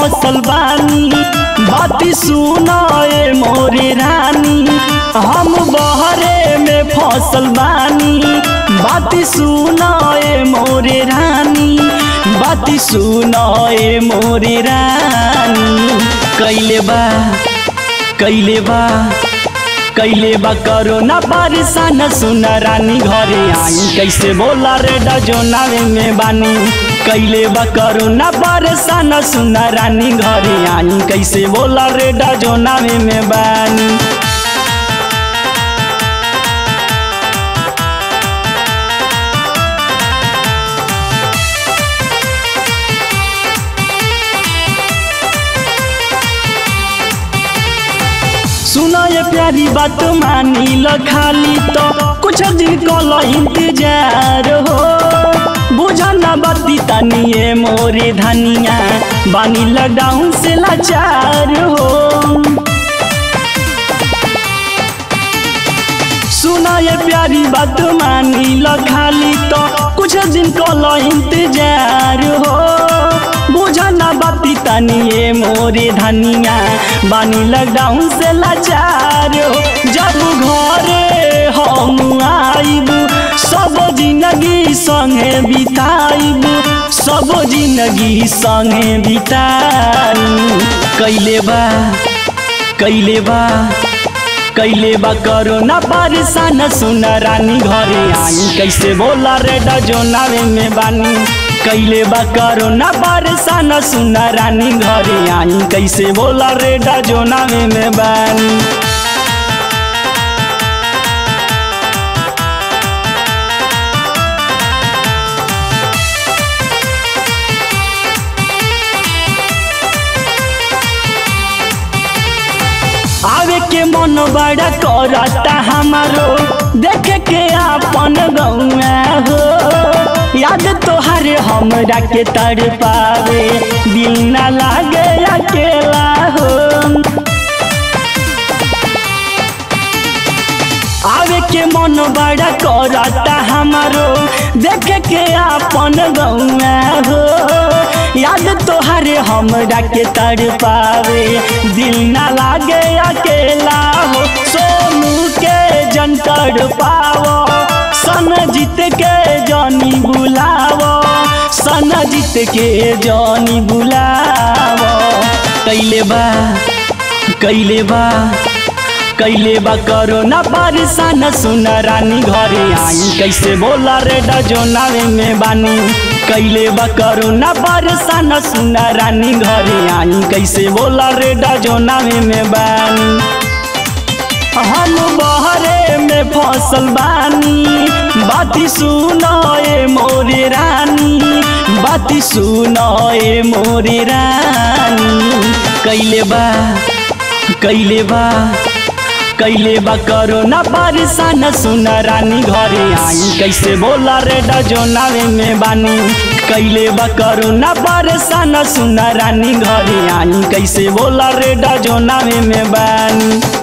फसल बानी बाती सुनाए मोरे रानी हम बहरे में फसल बानी बाती सुनाए मोरे रानी बाती सुनाए मोरे रानी कैले बा कैले बा कैले बा करो ना परेशान सुन रानी घरे आई कैसे बोला रे डजोनावे में बानी कैले बा करो ना परेशान सुन रानी घरे आई कैसे बोला रे डजोनावे में बानी सुनो ये प्यारी बात मानी ल खाली तो कुछ दिन कल इंतजार हो बुझा ना बाती तनिए मोरे धनिया बानी लॉकडाउन से लाचार हो सुना ये प्यारी बात मानी ल खाली तो कुछ दिन कल इंतजार हो बुझा ना बाती तनिए मोरे धनिया बानी लॉकडाउन से लाचार हो जब घरे हम आइब सब जिंदगी संगे बिताइब सब जिंदगी संगे बिताई कैले बा कैले बा कैले बा करो ना परेशान सुन रानी घरे आई कैसे बोला रे डजोनावे में बानी कैले बा करो ना परेशान सुन रानी घरे आई कैसे बोला रे डजोनावे में बानी आवे के मन बड़ा करता हमारो देखे के अपन गौआ हो याद तोहर हमरा के तर पावे दिल ना लागे अकेला हो आवे के मन बड़ा करता हमारो देखे के अपन गौआ हो याद तोहर हमरा के तर पावे दिल ना लागे अकेला हो सोनू के जंतर पावो सन जीत के जानी बुलावो सन जीत के जानी बुलावो कैले बा कैले बा कैले बा करो ना परेशान सुन रानी घरे आई कैसे बोला रे डजोनावे में बानी कैले बा करो ना परेशान सुन रानी घरे आई कैसे बोला रे डजोनावे में बानी हम बहरे में फसल बानी बाती सुनाए मोरे रानी बाती सुनाए मोरे रानी कैले बा कैले बा कैले बा करो ना परेशान सुन रानी घरे आई कैसे बोला रे डजोनावे में बानी कैले बा करो ना परेशान सुन रानी घरे आई कैसे बोला रे डजोनावे में बानी